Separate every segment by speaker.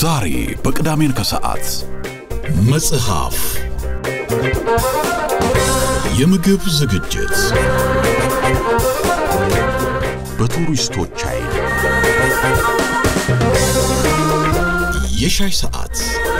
Speaker 1: ዛሬ በቅዳሜን ከሰዓት መጽሐፍ፣ የምግብ ዝግጅት በቱሪስቶች አይን፣ የሻይ ሰዓት፣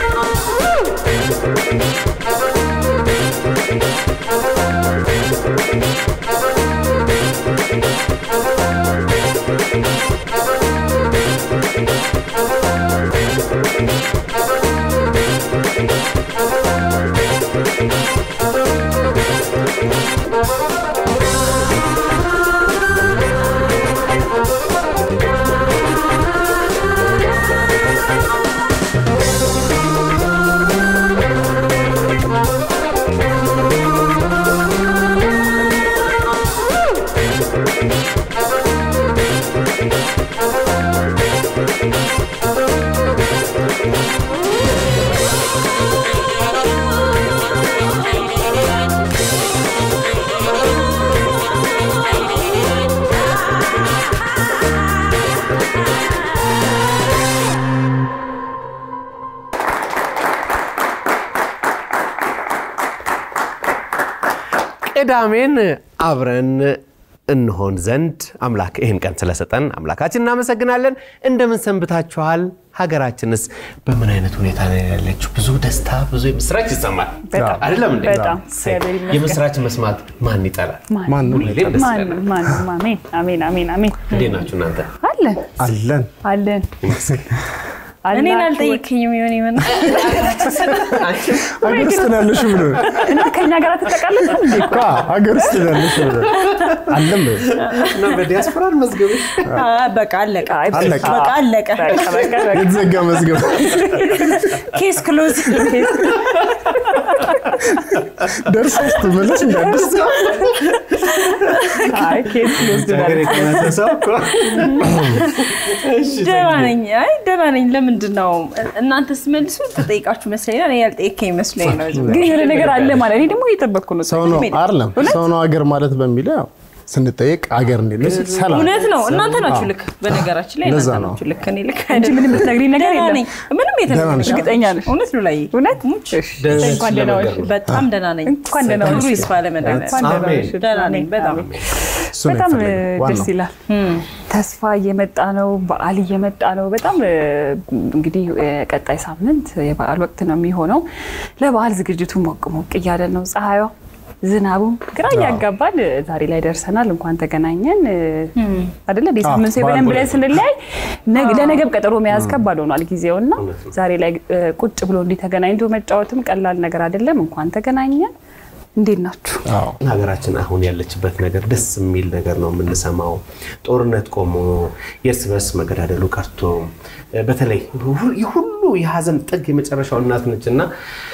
Speaker 2: ቅዳሜን አብረን እንሆን ዘንድ አምላክ ይህን ቀን ስለሰጠን አምላካችን እናመሰግናለን። እንደምን ሰንብታችኋል? ሀገራችንስ በምን አይነት ሁኔታ ነው ያለችው? ብዙ ደስታ፣ ብዙ የምስራች ይሰማል
Speaker 3: በጣም፣
Speaker 2: አይደለም እንዴ?
Speaker 3: በጣም።
Speaker 2: እሰይ።
Speaker 3: እግዚአብሔር ይመስገን።
Speaker 2: የምስራች መስማት ማን ይጠላል?
Speaker 3: ማንም
Speaker 2: ሁሌም ደስ
Speaker 3: ማንም
Speaker 2: ይለናል።
Speaker 3: ማንም አሜን አሜን አሜን አሜን
Speaker 2: እንዴት ናችሁ እናንተ?
Speaker 3: አለን
Speaker 4: አለን
Speaker 3: አለን
Speaker 5: እኔን
Speaker 3: አላችሁ
Speaker 5: አልጠየቅኝም ይሆን ይሆን
Speaker 4: ሀገር ውስጥ ነው ያለሽው ብሎ
Speaker 3: እና ከኛ ጋር ትጠቃለች እንዴ
Speaker 4: እኮ ሀገር ውስጥ ነው ያለሽው ብሎ አለም በይ።
Speaker 2: እና በዲያስፖራ መዝገብሽ
Speaker 5: በቃ አለቀ
Speaker 4: አለቀ።
Speaker 5: በቃ አለቀ
Speaker 3: በቃ በቃ በቃ
Speaker 4: የተዘጋ መዝገብ
Speaker 5: ኬስ ክሎዝ
Speaker 4: ደርሳ ስትመለስ እንዳዲስ
Speaker 3: አይ ኬስ ይወስዳል
Speaker 2: ሀገር የተመሰ ሰው እኮ
Speaker 5: ደህና ነኝ አይ ደህና ነኝ ለምንድን ነው እናንተ ስመልሱ ተጠይቃችሁ መስለኝ ነው እኔ ያልጠየከኝ መስለኝ ነው ዝም
Speaker 3: ግን የሆነ ነገር አለ ማለት እኔ ደግሞ እየጠበቅኩ ነው
Speaker 4: ሰው ነው አይደለም ሰው ነው ሀገር ማለት በሚለው ያው ስንጠየቅ ሀገር እንዴት ነው ሲል ሰላም
Speaker 5: እውነት ነው እናንተ ናችሁ ልክ በነገራችን ላይ
Speaker 4: ለዛ
Speaker 5: እናንተ
Speaker 4: ነው።
Speaker 5: ናችሁ ልክ እኔ ልክ
Speaker 3: እንጂ
Speaker 5: አይደለም
Speaker 3: ምንም የምትነግሪኝ ነገር
Speaker 5: ደህና
Speaker 3: የለም
Speaker 5: ነኝ ምንም
Speaker 4: ደህና
Speaker 5: የተነገረኝ
Speaker 4: ነሽ?
Speaker 3: እርግጠኛ ነሽ?
Speaker 5: እውነት ነው ላይ
Speaker 3: እውነት
Speaker 5: ሙች
Speaker 2: ደስ
Speaker 3: እንኳን ደህና ዋልሽ።
Speaker 2: ለመገሩ።
Speaker 5: በጣም ደህና ነኝ
Speaker 3: እንኳን ደህና
Speaker 5: ክብሩ
Speaker 3: ዋልሽ።
Speaker 5: ይስፋ ለመድኃኒዓለም
Speaker 3: እንኳን ደህና
Speaker 2: አሜን።
Speaker 3: ዋልሽ።
Speaker 5: ደህና ነኝ በጣም
Speaker 4: እሱ ነው
Speaker 3: በጣም
Speaker 4: የፈለገው
Speaker 3: ደስ
Speaker 4: ዋናው
Speaker 3: ይላል። ተስፋ እየመጣ ነው። በዓል እየመጣ ነው። በጣም እ፣ እንግዲህ እ፣ ቀጣይ ሳምንት የበዓል ወቅት ነው የሚሆነው። ለበዓል ዝግጅቱ ሞቅ ሞቅ እያለ ነው። ፀሐዩ፣ ዝናቡ ግራ እያጋባን እ፣ ዛሬ ላይ ደርሰናል። እንኳን ተገናኘን እ፣ አይደለ እንደ ሳምንት ሰው
Speaker 4: በዓል
Speaker 3: ብለን ብለን
Speaker 4: ቦሌ።
Speaker 3: ስንለያይ ነግ- ለነገብ ቀጠሮ መያዝ ከባድ ሆኗል ጊዜው እና
Speaker 2: እውነት ነው።
Speaker 3: ዛሬ ላይ እ፣ ቁጭ ብሎ እንዲህ ተገናኝቶ መጫወትም ቀላል ነገር አይደለም። እንኳን ተገናኘን። እንዴት ናችሁ?
Speaker 4: አዎ
Speaker 2: ሀገራችን አሁን ያለችበት ነገር ደስ የሚል ነገር ነው የምንሰማው። ጦርነት ቆሞ የእርስ በርስ መገዳደሉ ቀርቶ በተለይ ሁ- የሁሉ የሀዘን ጥግ የመጨረሻው እናት ነች እና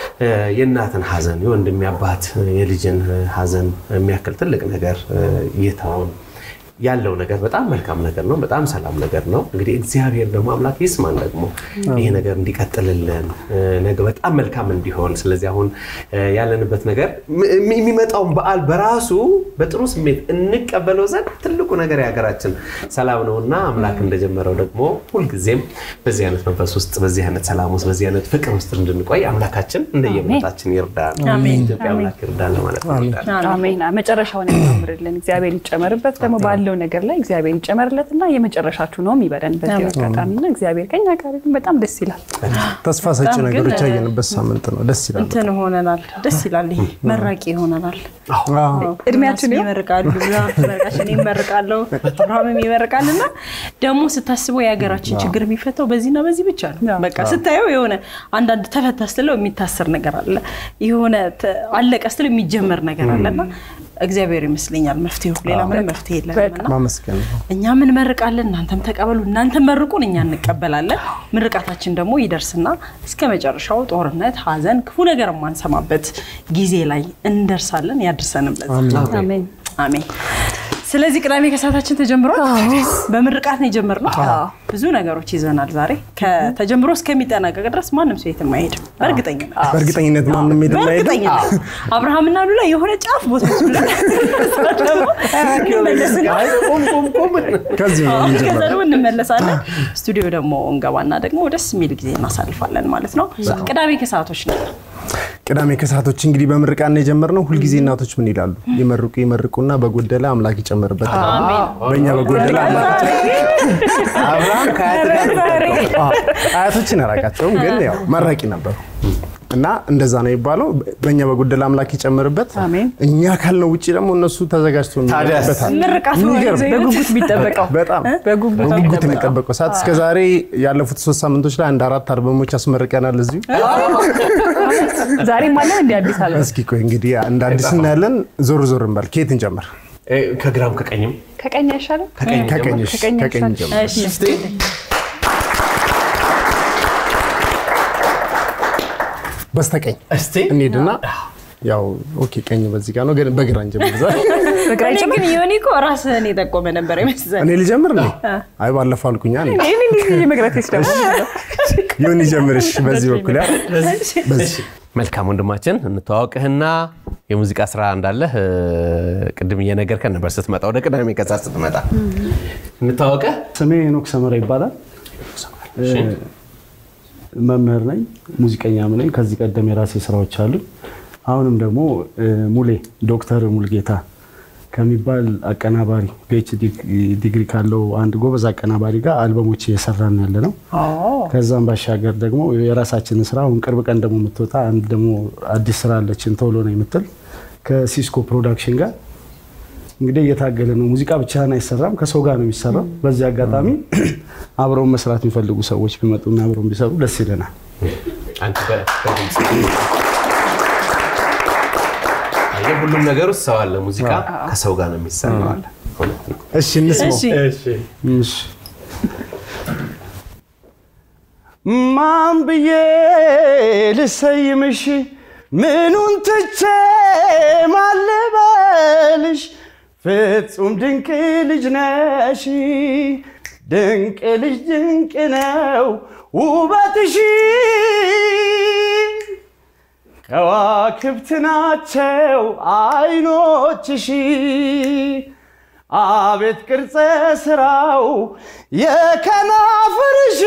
Speaker 2: የእናትን ሀዘን የወንድም የአባት የልጅን ሀዘን የሚያክል ትልቅ ነገር እየተውን ያለው ነገር በጣም መልካም ነገር ነው። በጣም ሰላም ነገር ነው። እንግዲህ እግዚአብሔር ደግሞ አምላክ ይስማን ደግሞ ይሄ ነገር እንዲቀጥልልን ነገ በጣም መልካም እንዲሆን። ስለዚህ አሁን ያለንበት ነገር ም- የሚመጣውን በዓል በራሱ በጥሩ ስሜት እንቀበለው ዘንድ ትልቁ ነገር የሀገራችን ሰላም ነው እና አምላክ እንደጀመረው ደግሞ ሁልጊዜም በዚህ አይነት መንፈስ ውስጥ በዚህ አይነት ሰላም ውስጥ በዚህ አይነት ፍቅር ውስጥ እንድንቆይ አምላካችን እንደየእምነታችን ይርዳል። ኢትዮጵያ አምላክ ይርዳል ለማለት ነው።
Speaker 3: አሜን። መጨረሻውን ያሳምርልን እግዚአብሔር ይጨመርበት። ደግሞ ባለው ነገር ላይ እግዚአብሔር ይጨመርለት እና የመጨረሻችሁ ነው ይበለን በዚህ አጋጣሚ እና እግዚአብሔር ከኛ ጋር ይሁን። በጣም ደስ ይላል።
Speaker 4: ተስፋ ሰጪ
Speaker 5: በጣም ግን-
Speaker 4: ነገሮች ያየንበት ሳምንት ነው። ደስ ይላል።
Speaker 5: እንትን ሆነናል። ደስ ይላል። ይሄ መራቂ ሆነናል።
Speaker 4: አዎ።
Speaker 3: እድሜያችን ይኸው።
Speaker 5: ይመርቃሉ፣ መርቃችን ይመርቃለሁ፣ አብርሃምም ይመርቃል። እና ደግሞ ስታስበው የሀገራችን ችግር የሚፈታው በዚህና በዚህ ብቻ ነው። በቃ ስታየው የሆነ አንዳንድ ተፈታ ስትለው የሚታሰር ነገር አለ፣ የሆነ ተ- አለቀ ስትለው የሚጀመር ነገር አለ እና እግዚአብሔር ይመስለኛል መፍትሄው፣ ሌላ ምንም መፍትሄ የለንም እና
Speaker 4: ማመስገን ነው።
Speaker 5: እኛም እንመርቃለን፣ እናንተም ተቀበሉ፣ እናንተም መርቁን፣ እኛ እንቀበላለን። ምርቃታችን ደግሞ ይደርስና እስከ መጨረሻው ጦርነት፣ ሐዘን፣ ክፉ ነገር የማንሰማበት ጊዜ ላይ እንደርሳለን። ያድርሰንም ለዛ
Speaker 3: አሜን።
Speaker 5: አሜን። ስለዚህ ቅዳሜ ከሰዓታችን ተጀምሯል። በምርቃት ነው የጀመርነው። ብዙ ነገሮች ይዘናል ዛሬ ከተጀምሮ እስከሚጠናቀቅ ድረስ ማንም ሰው የትም አይሄድም። በእርግጠኝነት
Speaker 4: በእርግጠኝነት ማንም ሄድ የማይሄድ
Speaker 5: በእርግጠኝነት አብርሃምና ሉላ የሆነ ጫፍ ቦታ
Speaker 4: ከዚህ ነው
Speaker 5: ከዛ
Speaker 4: የምንጀምረው።
Speaker 5: ደግሞ እንመለሳለን። ስቱዲዮ ደግሞ እንገባና ደግሞ ደስ የሚል ጊዜ እናሳልፋለን ማለት ነው። ቅዳሜ ከሰዓቶች ነው።
Speaker 4: ቅዳሜ ከሰዓቶች እንግዲህ በምርቃት ነው የጀመርነው። ሁልጊዜ እናቶች ምን ይላሉ? ይመርቁ ይመርቁና በጎደለ አምላክ ይጨምርበት። በእኛ በጎደለ አምላክ
Speaker 2: አብርሃም ከአያት ጋር
Speaker 4: አዎ፣ አያቶችን አላውቃቸውም፣ ግን ያው መራቂ ነበሩ እና እንደዛ ነው የሚባለው። በእኛ በጎደለ አምላክ ይጨምርበት።
Speaker 3: አሜን።
Speaker 4: እኛ ካልነው ውጭ ደግሞ እነሱ ተዘጋጅቶ
Speaker 2: ታዲያስ?
Speaker 4: የሚበታል።
Speaker 5: ምርቃት ነው
Speaker 4: የሚገርም።
Speaker 3: በጉጉት የሚጠበቀው
Speaker 4: በጣም
Speaker 3: በጉጉት
Speaker 4: በጉጉት የሚጠበቀው ሰዓት እስከ ዛሬ ያለፉት ሶስት ሳምንቶች ላይ አንድ አራት አልበሞች አስመርቀናል እዚሁ።
Speaker 3: ዛሬም አለ እንዲ አዲስ አለ
Speaker 4: እስኪ ቆይ እንግዲህ እንደ አዲስ እናያለን። ዞር ዞር እንበል። ከየት እንጀምር?
Speaker 2: እ፣ ከግራም ከቀኝም
Speaker 3: ከቀኝ አይሻልም?
Speaker 2: ከቀኝ
Speaker 4: ከቀኝ እሺ፣
Speaker 3: ከቀኝ
Speaker 4: ከቀኝ
Speaker 3: ይሻላል።
Speaker 4: ጀምር።
Speaker 5: እሺ
Speaker 2: እስቲ
Speaker 4: በስተቀኝ
Speaker 2: እስቲ
Speaker 4: እንሂድና ያው ኦኬ፣ ቀኝ በዚህ ጋር ነው፣ ግን በግራ እንጀምር ዛሬ።
Speaker 3: በግራ
Speaker 5: እኔ
Speaker 3: ይጨምር?
Speaker 5: ግን ዮኒ እኮ ራስህን የጠቆመ ነበር ይመስለኝ።
Speaker 4: እኔ ልጀምር ነው? አይ ባለፈው አልኩኛ። እኔ
Speaker 3: ይህን እንዲህ የመግራት ደግሞ
Speaker 4: ይሁን ይጀምርሽ በዚህ በኩል ያ በዚህ
Speaker 2: መልካም ወንድማችን እንተዋወቅህና የሙዚቃ ስራ እንዳለህ እ፣ ቅድም እየነገርከን ነበር ስትመጣ ወደ ቅዳሜ ከሰዓት ስትመጣ እንተዋወቀህ
Speaker 6: ስሜ ሄኖክ ሰመራ ይባላል። መምህር ነኝ፣ ሙዚቀኛም ነኝ። ከዚህ ቀደም የራሴ ስራዎች አሉ። አሁንም ደግሞ እ፣ ሙሌ ዶክተር ሙልጌታ ከሚባል አቀናባሪ ፒኤችዲ ዲግሪ ካለው አንድ ጎበዝ አቀናባሪ ጋር አልበሞች እየሰራን ያለ ነው። ከዛም ባሻገር ደግሞ የራሳችንን ስራ አሁን ቅርብ ቀን ደግሞ የምትወጣ አንድ ደግሞ አዲስ ስራ አለችን ቶሎ ነው የምትል ከሲስኮ ፕሮዳክሽን ጋር እንግዲህ እየታገለ ነው። ሙዚቃ ብቻህን አይሰራም፣ ከሰው ጋር ነው የሚሰራው። በዚህ አጋጣሚ አብረውን መስራት የሚፈልጉ ሰዎች ቢመጡና አብረውን ቢሰሩ ደስ ይለናል።
Speaker 2: አንተ በ- በድምፅ አየህ፣ ሁሉም ነገር ውስጥ ሰው አለ። ሙዚቃ ከሰው ጋር ነው የሚሰራው አለ። እውነት ነው።
Speaker 4: እሺ እንስማው።
Speaker 5: እሺ
Speaker 6: እሺ። ማን ብዬ ልሰይምሽ ምኑን ትቼ ማን ልበልሽ ፍጹም ድንቅ ልጅ ነሽ ድንቅ ልጅ ድንቅ ነው ውበትሽ ከዋክብት ናቸው አይኖችሽ አቤት ቅርጸ ስራው የከናፍርሽ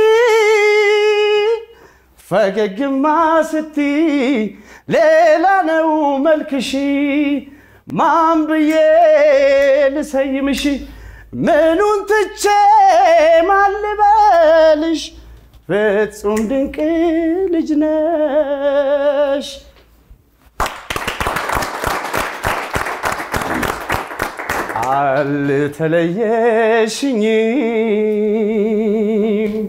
Speaker 6: ፈገግማ ስቲ ሌላ ነው መልክሽ ማን ብዬ ልሰይምሽ ምኑን ትቼ ማን ልበልሽ ፍጹም ድንቅ ልጅ ነሽ አልተለየሽኝም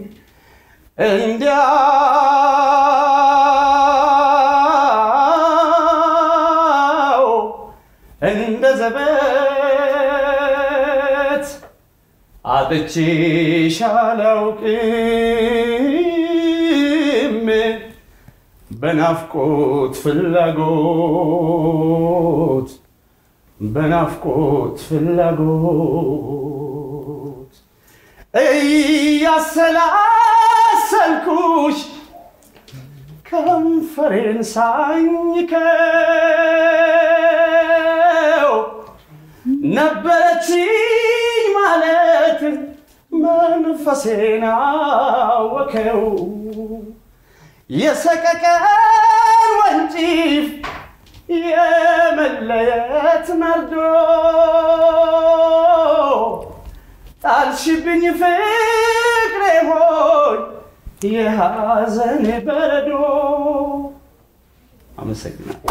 Speaker 6: እንዲያው እንደ ዘበት አጥቼሽ አላውቅም በናፍቆት ፍላጎት በናፍቆት ፍላጎት እያሰላሰልኩሽ ከንፈሬን ሳኝከው ነበረችኝ ማለት መንፈሴን አወከው የሰቀቀን ወንጪፍ የመለየት መርዶ ጣልሽብኝ ፍቅሬ ሆይ የሐዘን በረዶ። አመሰግናለሁ።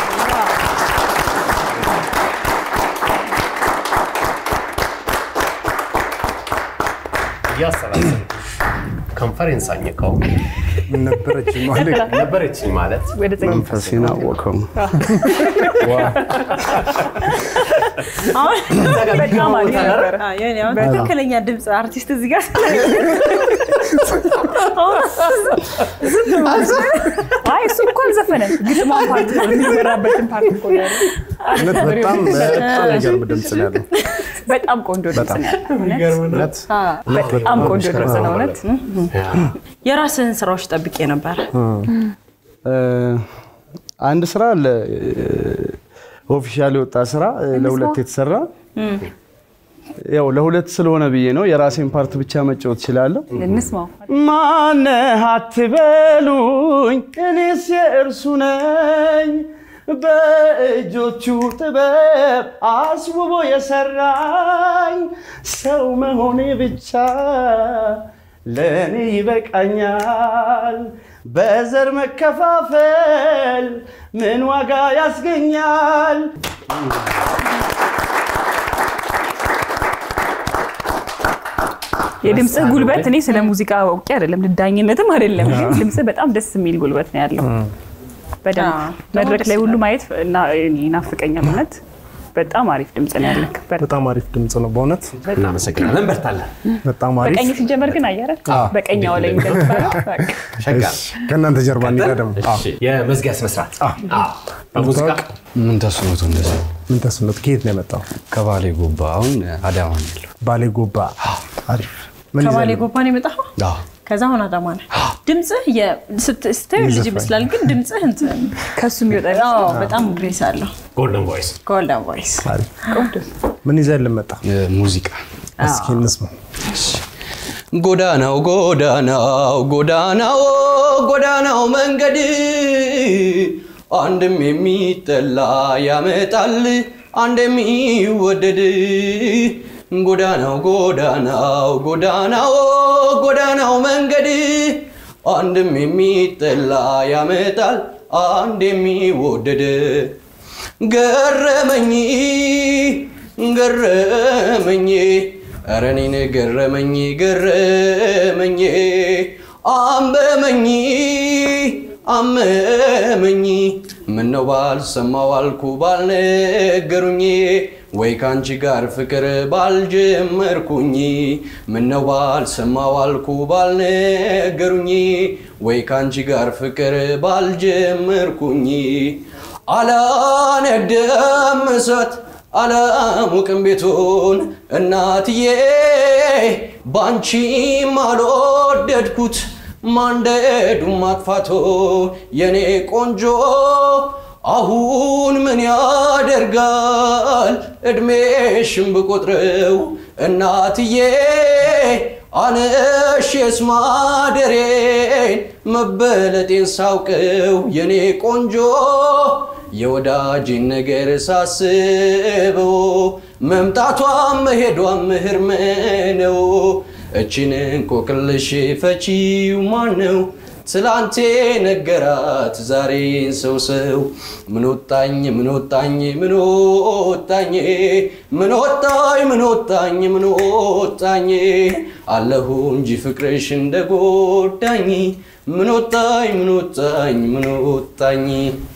Speaker 2: እያሰላሰልኩሽ ከንፈሬን ሳኝከው
Speaker 4: ምን ነበረች ማለት
Speaker 2: ነበረችኝ ማለት
Speaker 3: ወደ ጸኝ
Speaker 6: መንፈሴን አወከው።
Speaker 3: በጣም አሪፍ ነበረ።
Speaker 5: አዎ፣ የኔ አሁን ትክክለኛ ድምፅ አርቲስት እዚህ ጋር
Speaker 3: አይ እሱ እኮ አልዘፈነም። ግጥሟን ፓርት ነው የሚዘራበትን ፓርት እኮ ያለ
Speaker 4: እውነት በጣም በጣም የሚገርም ድምፅ ነው ያለው።
Speaker 3: በጣም ቆንጆ ድምፅ ነው ያለው። እውነት
Speaker 4: እውነት
Speaker 3: በጣም ቆንጆ ድምፅ ነው እውነት።
Speaker 5: የራስህን ስራዎች ጠብቄ ነበረ።
Speaker 6: እ፣ አንድ ስራ አለ ኦፊሻል የወጣ ስራ እ፣ ለሁለት የተሰራ ያው ለሁለት ስለሆነ ብዬ ነው። የራሴን ፓርት ብቻ መጫወት እችላለሁ።
Speaker 3: እንስማው።
Speaker 6: ማነህ አትበሉኝ፣ እኔስ የእርሱ ነኝ። በእጆቹ ጥበብ አስውቦ የሰራኝ ሰው መሆኔ ብቻ ለእኔ ይበቃኛል። በዘር መከፋፈል ምን ዋጋ ያስገኛል?
Speaker 3: የድምፅህ ጉልበት እኔ ስለ ሙዚቃ አውቄ አይደለም ልዳኝነትም አይደለም፣ ግን ድምፅህ በጣም ደስ የሚል ጉልበት ነው ያለው። በደንብ
Speaker 5: አዎ፣
Speaker 3: መድረክ
Speaker 5: ደስ
Speaker 3: ላይ ሁሉ
Speaker 5: ይላል።
Speaker 3: ማየት እና- እኔ ይናፍቀኛል። እውነት በጣም አሪፍ ድምፅ ነው ያለክ። በ-
Speaker 4: በጣም አሪፍ ድምፅ ነው በእውነት
Speaker 2: እናመሰግናለን። በርታለን።
Speaker 4: በጣም አሪፍ
Speaker 3: በቀኝ ሲጀመር ግን አየረ በቀኛው ላይ እንደሚባለው በቃ።
Speaker 2: ሸጋ
Speaker 4: እሺ፣ ከእናንተ ጀርባ እንሂዳ ደግሞ
Speaker 2: እሺ፣ የመዝጊያ ስነስርዓት በሙዚቃ
Speaker 7: ምን ተስኖት እንደዚህ
Speaker 4: ምን ተስኖት ከየት ነው የመጣው
Speaker 7: ከባሌ ጎባ አሁን አዳማ ነው ያለው።
Speaker 4: ባሌ ጎባ አሪፍ ምን
Speaker 5: ከባሌ
Speaker 4: ይዘህ ነው?
Speaker 5: ጎባን የመጣኸው?
Speaker 7: አዎ።
Speaker 5: ከዛ አሁን አዳማ ነህ። ድምፅህ የ- ስት- ስታየው ልጅ
Speaker 4: ይዘፍናል።
Speaker 5: ይመስላል፣ ግን ድምፅህ እንትን
Speaker 3: ከሱ የሚወጣ
Speaker 5: አዎ፣ በጣም ግሬስ አለው።
Speaker 2: ጎልደን ቮይስ
Speaker 5: ጎልደን ቮይስ
Speaker 4: አሪፍ ምን ይዘህ ልመጣ
Speaker 7: እ፣ ሙዚቃ
Speaker 4: እስኪ እንስማ
Speaker 7: ጎዳናው ጎዳናው ጎዳናው ጎዳናው መንገድ አንድም የሚጠላ ያመጣል አንድ የሚወደድ ጎዳናው ጎዳናው ጎዳናው ጎዳናው መንገድ አንድም የሚጠላ ያመጣል አንድ የሚወደድ ገረመኝ ገረመኝ ኧረ እኔን ገረመኝ ገረመኝ አመመኝ አመመኝ ምነው ባልሰማው አልኩ ባልነገሩኝ ወይ ካንቺ ጋር ፍቅር ባልጀመርኩኝ ምነው ባልሰማው አልኩ ባልነገሩኝ ወይ ካንቺ ጋር ፍቅር ባልጀመርኩኝ አላነደም እሳት አላሙቅም ቤቱን እናትዬ ባንቺም አልወደድኩት ማንደዱ ማጥፋቶ የኔ ቆንጆ አሁን ምን ያደርጋል እድሜሽን ብቆጥረው እናትዬ አነሽስ ማደሬን መበለጤን ሳውቀው የኔ ቆንጆ የወዳጅን ነገር ሳስበው መምጣቷም መሄዷም ህርም ነው። እችን እንቆቅልሽ ፈቺው ማን ነው? ትላንቴ ነገራት ዛሬን ሰው ሰው ምን ወጣኝ ምን ወጣኝ ምን ወጣኝ ምን ወጣኝ ምን ወጣኝ ምን ወጣኝ አለሁ እንጂ ፍቅርሽ እንደጎዳኝ ምን ወጣኝ ምን ወጣኝ ምን ወጣኝ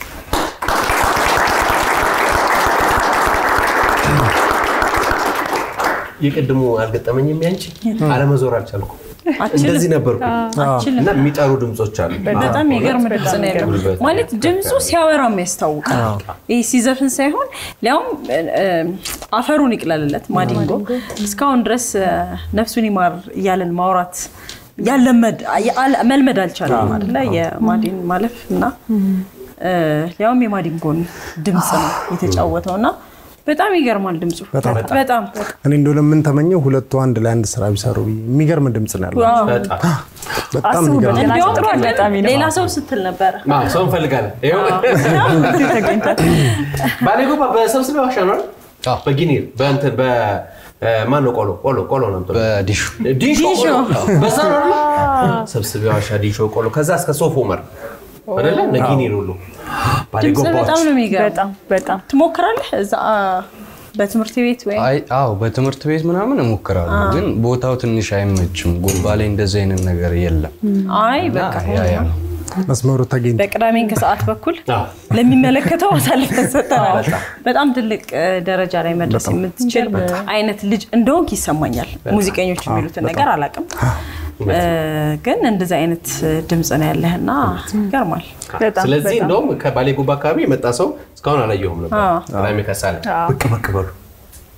Speaker 2: የቅድሙ አልገጠመኝም። ያንቺ አለመዞር አልቻልኩም።
Speaker 5: አችልም።
Speaker 2: እንደዚህ ነበርኩ
Speaker 5: አችልም።
Speaker 2: እና የሚጠሩ ድምፆች አሉ።
Speaker 5: በጣም የሚገርም ድምፅ ነው ያለው።
Speaker 2: ጉልበት
Speaker 5: ማለት ድምፁ ሲያወራም ያስታውቃል። ይህ ሲዘፍን ሳይሆን ሊያውም እ፣ እ፣ አፈሩን ይቅለልለት ማዲንጎ እስካሁን ድረስ እ፣ ነፍሱን ይማር እያለን ማውራት ያለመድ ያለ- መልመድ አልቻለም አይደለ? የማዲን ማለፍ እና እ፣ ሊያውም የማዲንጎን ድምፅ ነው የተጫወተው እና በጣም ይገርማል ድምፁ
Speaker 4: በጣም።
Speaker 5: በጣም
Speaker 4: እኔ እንደው ለምን ተመኘው ሁለቱ አንድ ላይ አንድ ስራ ቢሰሩ ብዬ። የሚገርም ድምፅ ነው ያለው
Speaker 5: ዋው።
Speaker 2: በጣም
Speaker 4: በጣም
Speaker 3: አስቡበት
Speaker 4: የሚገርም
Speaker 3: ገና
Speaker 5: እንዲያውም
Speaker 3: ጥሩ አጋጣሚ ነው።
Speaker 5: ሌላ ሰው ስትል ነበረ
Speaker 2: አዎ፣ ሰው እንፈልጋለን። ይኸው
Speaker 3: ተገኝቷል።
Speaker 2: ባሌ ጎባ በሰብስቤ ዋሻ ነው አይደል?
Speaker 7: አዎ።
Speaker 2: በጊኒር በእንትን በ ማን ነው ቆሎ ቆሎ ቆሎ ነው የምትለው?
Speaker 7: በዲሹ
Speaker 2: ዲሾ
Speaker 5: ዲሾ።
Speaker 2: ቆሎ በዛ ነው አይደል? ሰብስቤ ዋሻ ዲሾ ቆሎ ከዛ እስከ ሶፍ ኡመር አይደለ? እነ ጊኒር ሁሉ ባሌ
Speaker 5: ድምፅ
Speaker 2: ጎባዎች
Speaker 5: በጣም ነው የሚገርም
Speaker 3: በጣም በጣም
Speaker 5: ትሞክራለህ እዛ በትምህርት ቤት ወይ
Speaker 7: አይ አዎ በትምህርት ቤት ምናምን እሞክራለሁ፣ ግን ቦታው ትንሽ አይመችም። ጎባ ላይ እንደዚህ አይነት ነገር የለም።
Speaker 5: አይ
Speaker 7: እና
Speaker 5: በቃ
Speaker 7: ያ ያ ነው።
Speaker 4: መስመሩ ተገኝቶ
Speaker 5: በቅዳሜን ከሰዓት በኩል
Speaker 2: አዎ።
Speaker 5: ለሚመለከተው አሳልፈን ሰጠናል። በጣም ትልቅ እ፣ ደረጃ ላይ መድረስ የምትችል አይነት ልጅ እንደሆንክ ይሰማኛል። ሙዚቀኞች የሚሉትን ነገር አላውቅም፣ እ፣ ግን እንደዚህ አይነት ድምፅ ነው ያለህና ይገርማል።
Speaker 3: በጣም
Speaker 2: ስለዚህ
Speaker 3: በጣም።
Speaker 2: እንደውም ከባሌ ጎባ አካባቢ የመጣ ሰው እስካሁን አላየሁም ነበር።
Speaker 5: አዎ።
Speaker 2: ቅዳሜ ከሳለ
Speaker 3: አዎ።
Speaker 2: ብቅ ብቅ በሉ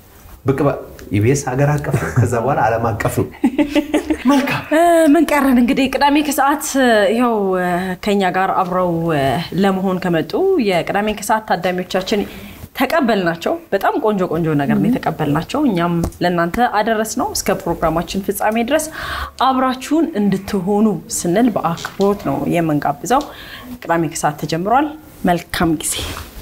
Speaker 2: ብቅ በ- ኢቢኤስ ሀገር አቀፍ ነው። ከዛ በኋላ ዓለም አቀፍ ነው። መልካም
Speaker 5: እ፣ ምን ቀረን እንግዲህ ቅዳሜ ከሰዓት እ፣ ይኸው እ፣ ከኛ ጋር አብረው እ፣ ለመሆን ከመጡ የቅዳሜ ከሰዓት ታዳሚዎቻችን ተቀበልናቸው። በጣም ቆንጆ ቆንጆ ነገር ነው የተቀበልናቸው። እኛም ለእናንተ አደረስ ነው። እስከ ፕሮግራማችን ፍጻሜ ድረስ አብራችሁን እንድትሆኑ ስንል በአክብሮት ነው የምንጋብዘው። ቅዳሜ ከሰዓት ተጀምሯል። መልካም ጊዜ